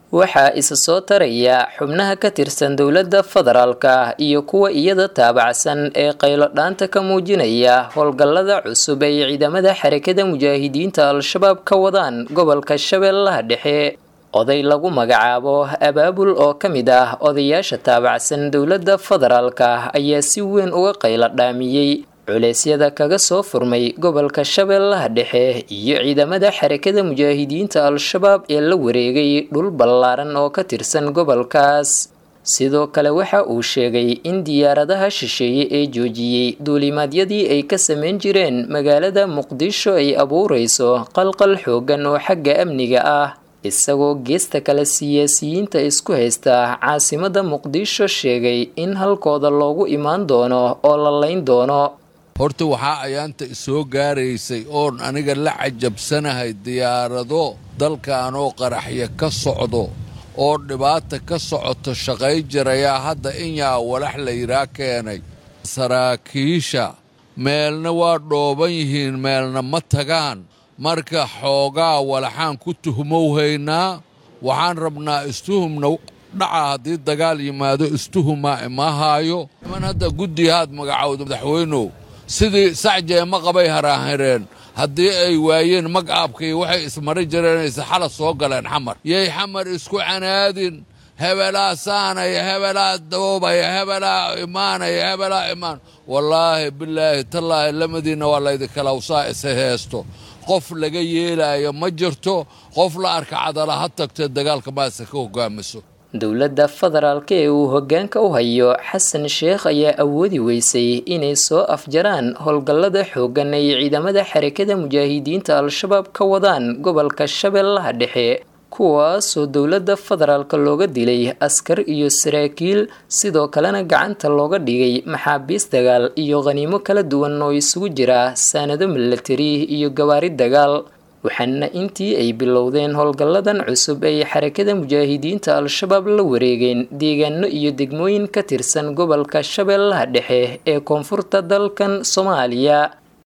waxaa isa soo taraya xubnaha ka tirsan dowladda federaalka iyo kuwa iyada taabacsan ee qaylo dhaanta ka muujinaya howlgallada cusub ay ciidamada xarakada mujaahidiinta al-shabaab ka wadaan gobolka shabeellaha dhexe oday lagu magacaabo abaabul oo ka mid ah odayaasha taabacsan dowladda federaalka ayaa si weyn uga qaylo dhaamiyey culeysyada kaga soo furmay gobolka shabeellaha dhexe iyo ciidamada xarakada mujaahidiinta al-shabaab ee la wareegay dhul ballaaran oo ka tirsan gobolkaas sidoo kale waxa uu sheegay in diyaaradaha shisheeye ee joojiyey duulimaadyadii ay ka samayn jireen magaalada muqdisho ay abuureyso qalqal xoogan oo xagga amniga ah isagoo geesta kale siyaasiyiinta isku haysta caasimada muqdisho sheegay in halkooda loogu imaan doono oo la layn doono horta waxaa ayaanta isoo gaaraysay oon aniga la cajabsanahay diyaarado dalkaanoo qaraxya ka socdo oo dhibaata ka socoto shaqay jirayaa hadda inyaa walax layidhaa keenay saraakiisha meelna waa dhooban yihiin meelna ma tagaan marka xoogaa walaxaan ku tuhmowhaynaa waxaan rabnaa istuhumna dhaca haddii dagaal yimaado istuhumaa ima haayo niman hadda guddigahaad magacowda madaxweynow sidii sacjee ma qabay haraahireen haddii ay waayeen mag aabkii waxay ismari jireenaysa xala soo galeen xamar yay xamar isku canaadin hebelaa saanaya hebelaa doobaya hebelaa imaanaya hebelaa imaan wallaahi bilaahi tallaahi lamadiinna waa laydikalawsaa isa heesto qof laga yeelaayo ma jirto qof la arka cadala ha tagtee dagaalka maase ka hogaamiso dowladda federaalka ee uu hoggaanka u hayo xasan sheekh ayaa awoodi weysay inay soo afjaraan howlgallada xooggan ay ciidamada xarakada mujaahidiinta al-shabaab ka wadaan gobolka shabeellaha dhexe kuwaasoo dowladda federaalka looga dilay askar iyo saraakiil sidoo kalena gacanta looga dhigay maxaabiis dagaal iyo khaniimo kala duwan oo isugu jira saanado milatari iyo gawaari dagaal waxaana intii ay bilowdeen howlgalladan cusub ay xarakada mujaahidiinta al-shabaab la wareegeen deegaano iyo degmooyin ka tirsan gobolka shabeellaha dhexe ee koonfurta dalkan soomaaliya